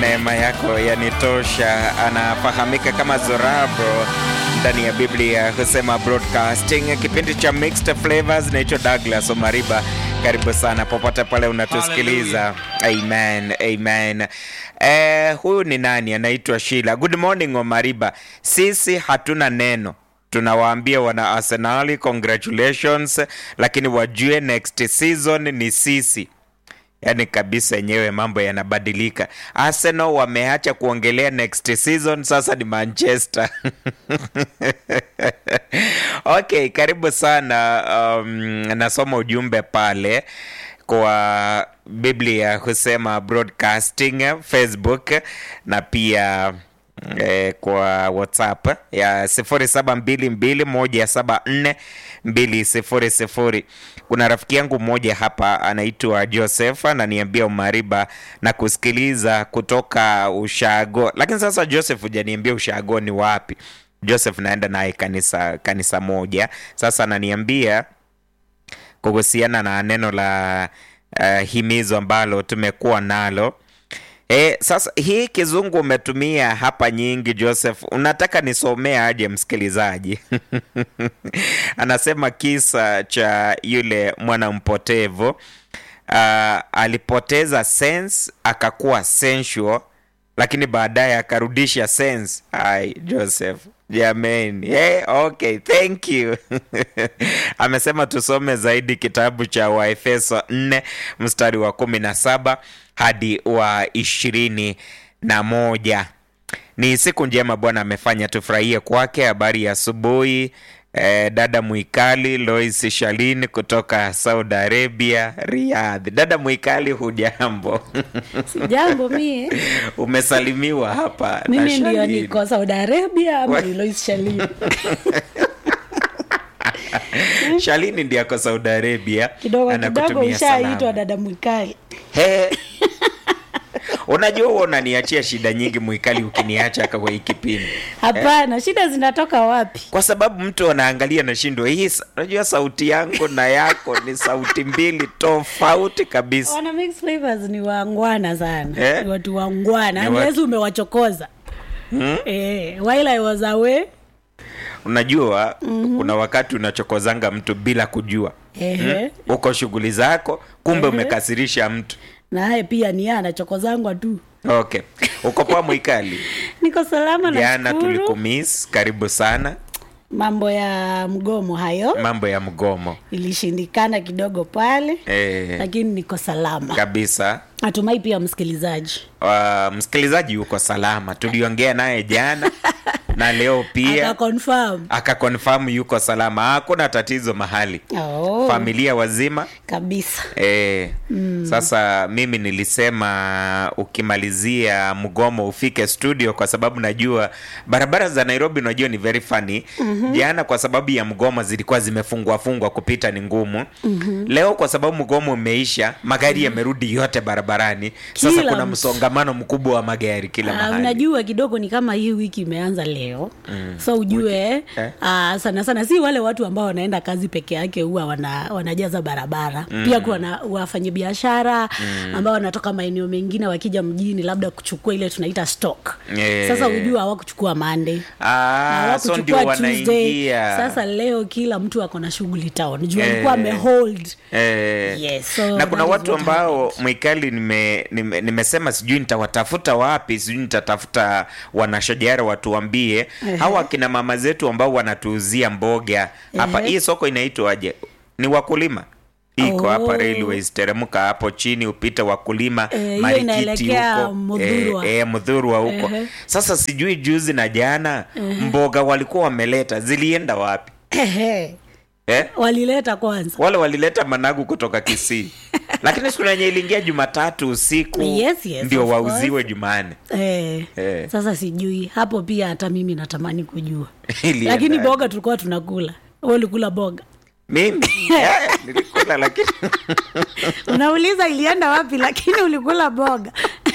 neema yako yanitosha. Anafahamika kama Zorabo ndani ya Biblia husema broadcasting, kipindi cha mixed flavors. Naitwa Douglas Omariba, karibu sana popote pale unatusikiliza. Amen, amen. Eh, huyu ni nani? Anaitwa Sheila. Good morning Omariba. Sisi hatuna neno tunawaambia wana Arsenali congratulations, lakini wajue next season ni sisi. Yaani kabisa yenyewe mambo yanabadilika. Arsenal wameacha kuongelea next season, sasa ni Manchester. Okay, karibu sana. Um, nasoma ujumbe pale kwa Biblia husema broadcasting Facebook na pia eh, kwa WhatsApp ya 0722174200. Kuna rafiki yangu mmoja hapa anaitwa Joseph ananiambia Umariba na kusikiliza kutoka Ushago, lakini sasa Joseph hujaniambia Ushago ni wapi. Joseph naenda naye kanisa kanisa moja. Sasa ananiambia kuhusiana na neno la uh, himizo ambalo tumekuwa nalo E, sasa hii kizungu umetumia hapa nyingi Joseph, unataka nisomee aje msikilizaji? Anasema kisa cha yule mwana mpotevu uh, alipoteza sense akakuwa sensual, lakini baadaye akarudisha sense. Ai, Joseph Jamani, hey, okay, thank you. Amesema tusome zaidi kitabu cha Waefeso 4 mstari wa kumi na saba hadi wa ishirini na moja. Ni siku njema Bwana amefanya, tufurahie kwake. Habari ya asubuhi eh, dada Mwikali Lois Shalin kutoka Saudi Arabia, Riyadh. Dada Mwikali, hujambo? Sijambo mie. Umesalimiwa hapa na Mimi ndio Shalin. niko Saudi Arabia ama Wa- ni Lois Shalin. Shalini ndiye ako Saudi Arabia, Kidogo kidogo anakutumia ushaitwa salamu. dada Mwikali. He. Unajua huwa unaniachia shida nyingi Mwikali, ukiniacha kwa hii kipindi, Hapana, shida zinatoka wapi? kwa sababu mtu anaangalia na shindo hii. sa- Unajua sauti yangu na yako ni sauti mbili tofauti kabisa. Wana mix flavors ni wangwana sana. Eh? Ni watu wangwana. Ni watu- Unless umewachokoza. Eh, while I was away. Unajua kuna wakati unachokozanga mtu bila kujua, Ehe. uko shughuli zako, kumbe Ehe. umekasirisha mtu. Naye pia ni yeye anachokozangwa tu. Okay, uko poa Mwikali? Niko salama na Jana shukuru. tulikumiss, karibu sana. Mambo ya mgomo hayo Mambo ya mgomo ilishindikana kidogo pale, eh, lakini niko salama. kabisa. Natumai pia msikilizaji Uh, msikilizaji yuko salama, tuliongea naye jana na leo pia akakonfirm. akakonfirm yuko salama, hakuna tatizo mahali, Oh, familia wazima kabisa. e, Sasa mimi nilisema ukimalizia mgomo ufike studio, kwa sababu najua barabara za Nairobi unajua ni very funny. Jana kwa sababu ya mgomo zilikuwa zimefungwa fungwa kupita ni ngumu. Leo kwa sababu mgomo umeisha, magari yamerudi yote barabarani. Sasa Kila kuna mtu. msongamano mkubwa wa magari kila Ah, mahali. unajua kidogo ni kama hii wiki imeanza leo so ujue eh? ah, sana sana si wale watu ambao wanaenda kazi peke yake huwa wana, wanajaza barabara pia kuna wafanyabiashara ambao wanatoka maeneo mengine wakija mjini labda kuchukua ile tunaita stock Eh. sasa ujue hawakuchukua Monday Ah, so ndio hawakuchukua Tuesday wanaingia sasa leo kila mtu ako na shughuli town juu Eh. alikuwa amehold Eh, Yes, so na kuna that is watu what ambao Mwikali nime, nime, nimesema sijui nitawatafuta wapi, sijui nitatafuta wanashajara watuambie hawa akina mama zetu ambao wanatuuzia mboga hapa. Ehe. Hii soko inaitwaje? Ni wakulima iko Oh. hapa Railways, teremka hapo chini upite wakulima Eh, hiyo Marikiti inaelekea huko Mudhurwa. eh, eh, Mudhurwa huko. Ehe. Sasa sijui juzi na jana mboga walikuwa wameleta zilienda wapi Ehe. eh? walileta kwanza wale walileta managu kutoka Kisii, lakini siku yenye iliingia Jumatatu usiku Yes, yes, ndio of wauziwe Jumanne. Eh, Eh. sasa sijui hapo pia hata mimi natamani kujua Ilienda lakini aje? boga tulikuwa tunakula wewe ulikula boga mimi eh, nilikula lakini unauliza ilienda wapi lakini ulikula boga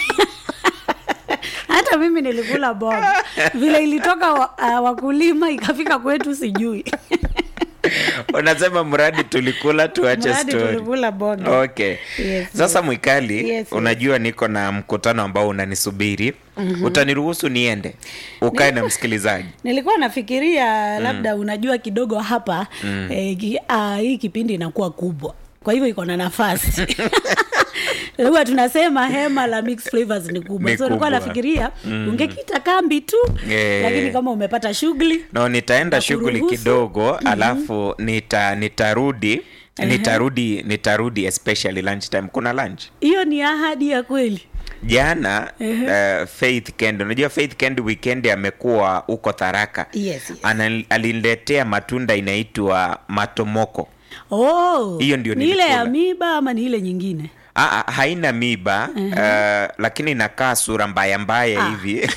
hata mimi nilikula boga vile ilitoka wa, uh, wakulima ikafika kwetu sijui unasema mradi tulikula tuache Mradi story tulikula bonge. okay Yes, sasa yes. mwikali Yes, unajua niko na mkutano ambao unanisubiri mm-hmm. utaniruhusu niende ukae na msikilizaji nilikuwa nafikiria labda unajua kidogo hapa eh, ki, ah, hii kipindi inakuwa kubwa kwa hivyo iko na nafasi huwa tunasema hema la mixed flavors ni kubwa Ni so nilikuwa kubwa. nafikiria ungekita kambi tu Eh. lakini kama umepata shughuli no nitaenda Na shughuli kuruhusu. kidogo alafu nita nitarudi nitarudi nitarudi especially lunch time kuna lunch hiyo ni ahadi ya kweli jana uh, faith kend unajua faith kend weekend amekuwa huko tharaka yes, yes. Ana, aliniletea matunda inaitwa matomoko oh, Hiyo ndio ni ile nilikula. ya miba ama ni ile nyingine Aa, haina miba uh, lakini inakaa sura mbaya mbaya Ah. hivi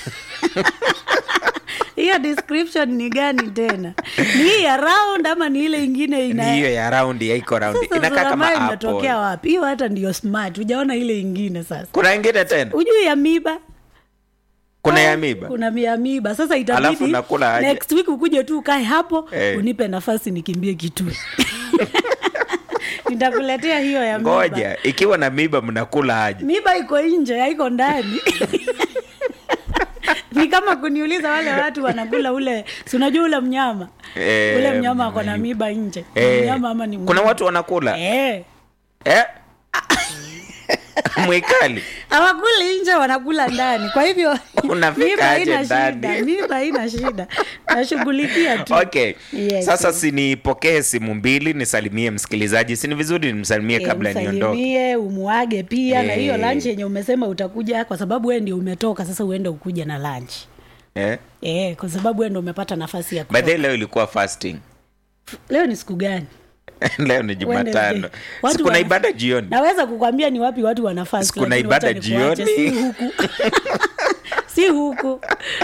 hiyo description ni gani tena ni hii ya round ama ni ile ingine ni ina hiyo ya raundi yaiko raundi sasa inakaa kama Zoramai imetokea apple wapi hiyo hata ndio smart hujaona ile ingine sasa kuna ingine tena ujui ya miba kuna ya miba kuna ya miba sasa Alafu itabidi unakula aje? next week ukuje tu ukae hapo Eh. unipe nafasi nikimbie kitui nitakuletea hiyo ya miba ngoja ikiwa na miba mnakula aje miba iko nje haiko ndani ni kama kuniuliza wale watu wanakula ule si unajua ule mnyama Eh, ule mnyama ako na miba nje Ni Eh, mnyama ama ni kuna mnyama? watu wanakula eh. eh? mwikali hawakuli nje wanakula ndani kwa hivyo Unafika miba aje haina shida ndani? miba haina shida nashughulikia tu okay Yes, sasa yes. sinipokee simu mbili nisalimie msikilizaji sini vizuri nimsalimie Eh, kabla niondoke msalimie umuage pia na hiyo Eh. lunch yenye umesema utakuja kwa sababu wewe ndio umetoka sasa uende ukuja na lunch eh? eh, kwa sababu wewe ndio umepata nafasi ya by kutoka. the way, leo ilikuwa fasting leo ni siku gani leo ni jumatano Wednesday. Watu sikuna wana- ibada jioni naweza kukwambia ni wapi watu wana fast, Siku na lakini ibada wacha nikuache, jioni. si huku si huku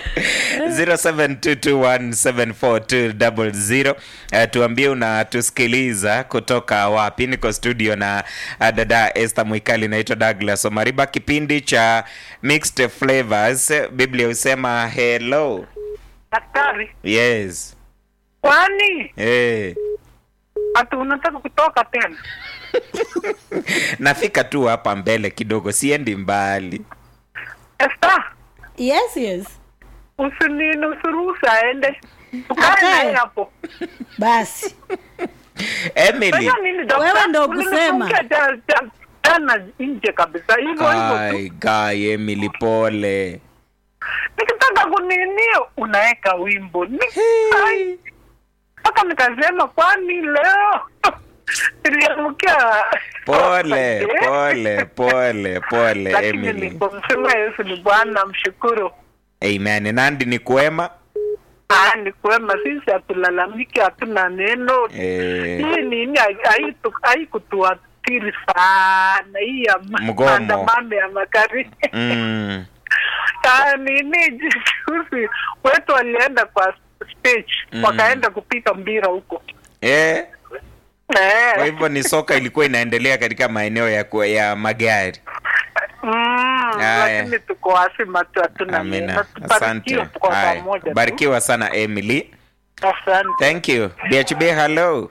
0722174200 uh, tuambie unatusikiliza kutoka wapi niko studio na uh, dada Esther Mwikali naitwa Douglas Omariba kipindi cha Mixed Flavors Biblia husema hello Daktari, yes kwani hey. ati unataka kutoka tena? nafika tu hapa mbele kidogo siendi mbali Esta, yes yes usinini usiruhusu aende, tukae Akae. naye hapo. basi Emily Sasa nini dokta? Wewe ndo Ulinifungia kusema. ja- ja- jana nje kabisa, hivyo hivyo tu. Ai, guy Emily pole Nikitaka kunini unaweka wimbo Ni- ai. mpaka nikasema kwani leo niliamkia pole Eh? pole pole pole lakini Emily nilipomsema Yesu ni Bwana, mshukuru. amen nandi ni kuema Ah, ni kwema, sisi hatulalamiki, hatuna neno eh, hii nini hai- haitu- haikutuathiri sana hii ya ma- Mgomo. maandamano ya magari mm, Ah, nini juzi wetu walienda kwa stage Mm. wakaenda kupika mpira huko eh, kwa eh. hivyo ni soka ilikuwa inaendelea katika maeneo ya, ku- ya magari mm, Haya. lakini tuko wasima tu hatuna amina neno asante tubarikiwe kwa Haya, pamoja tu. barikiwa sana emily asante thank you bhb hello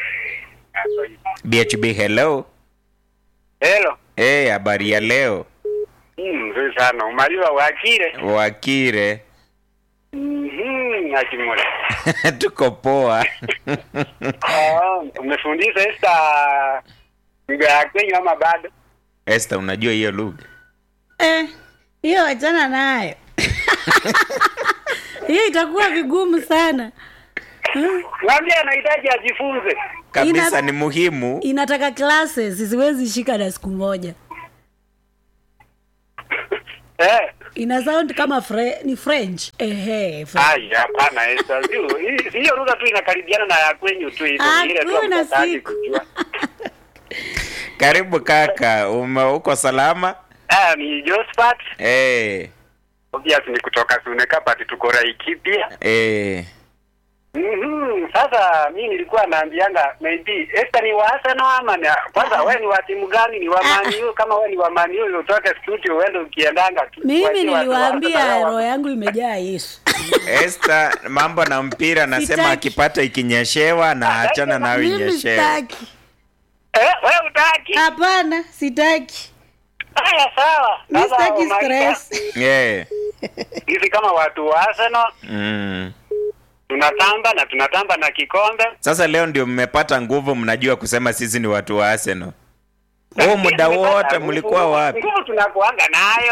bhb hello Hello. hey, habari ya leo Mm, Nzuri sana. Umaliwa wakire. wakire Mhm, Akimura. tuko poa Ah, umefundisha esta lugha ya Kenya ama bado? este unajua hiyo lugha Eh, hiyo wachana nayo hiyo itakuwa vigumu sana Hmm? Mwambie anahitaji ajifunze. kabisa Ina- ni muhimu inataka classes siwezi shika na siku moja Eh. ina sound kama fre, ni french ehe French. Ai, hapana Esta. Sio, hii- hiyo lugha tu inakaribiana na ya kwenyu tu hivyo. Ah, Ile tu kuna hamtaki siku. kujua. karibu kaka ume uko salama Ah, ni Josephat. hey, Obvious ni kutoka Suneka but tuko Laikipia. hey. Mhm, Sasa mi nilikuwa naambianga maybe Esther ni wa Arsenal ama ni kwanza wewe ni wa timu gani? Ni wa Man U? Kama wewe ni wa Man U utoke studio uende ukiendanga tu. mimi Wachie watu wa niliwaambia Arsenal roho wa- yangu imejaa yesu Esther, mambo na mpira nasema Sitaki. akipata ikinyeshewa na achana nayo mimi inyeshewe. sitaki Eh, wewe utaki? hapana sitaki Haya sawa. mi Sasa sitaki Omarika, stress Yeah. Sisi kama watu wa Arsenal Mm. tunatamba na tunatamba na kikombe. Sasa leo ndio mmepata nguvu, mnajua kusema sisi ni watu wa Arsenal. Huu muda Tumepata wote nguvu. mlikuwa wapi? Nguvu tunakuanga nayo.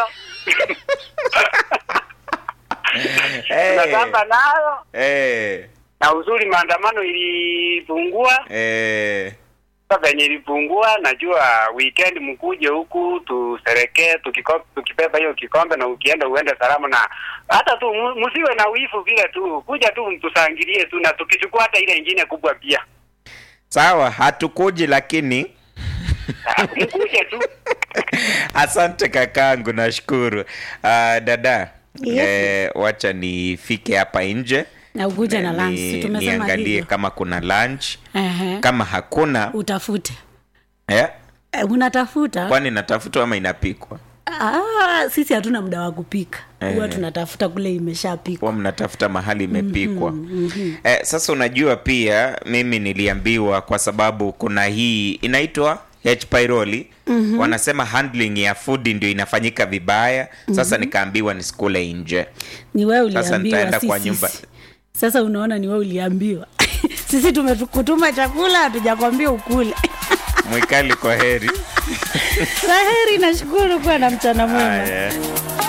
Hey. Tunatamba nayo. Hey. Na uzuri maandamano ilipungua. Hey. Sasa venye ilipungua, najua weekend mkuje huku tuserekee, tukiko- tukibeba hiyo kikombe na ukienda uende salama, na hata tu mu- msiwe na wifu vile tu, kuja tu mtusangilie tu, na tukichukua hata ile ingine kubwa pia Sawa, hatukuji lakini Ah, mkuje tu. asante kakangu, nashukuru. Uh, dada Yes. eh, wacha nifike hapa nje na ukuja na Ni- lunch si tumesema niangalie hivyo kama kuna lunch. Ehe. Kama hakuna utafute eh, Eh, unatafuta kwani inatafutwa ama inapikwa? ah, sisi hatuna muda wa kupika huwa Eh. tunatafuta kule imeshapikwa huwa mnatafuta mahali imepikwa eh, sasa unajua pia mimi niliambiwa kwa sababu kuna hii inaitwa H pylori wanasema handling ya food ndio inafanyika vibaya sasa nikaambiwa nisikule nje ni wewe Sasa uliambiwa nitaenda si kwa sisi. nyumba. sasa unaona ni wewe uliambiwa sisi tumekutuma chakula hatujakwambia ukule mwikali kwa heri saheri nashukuru kuwa na mchana mwema Haya.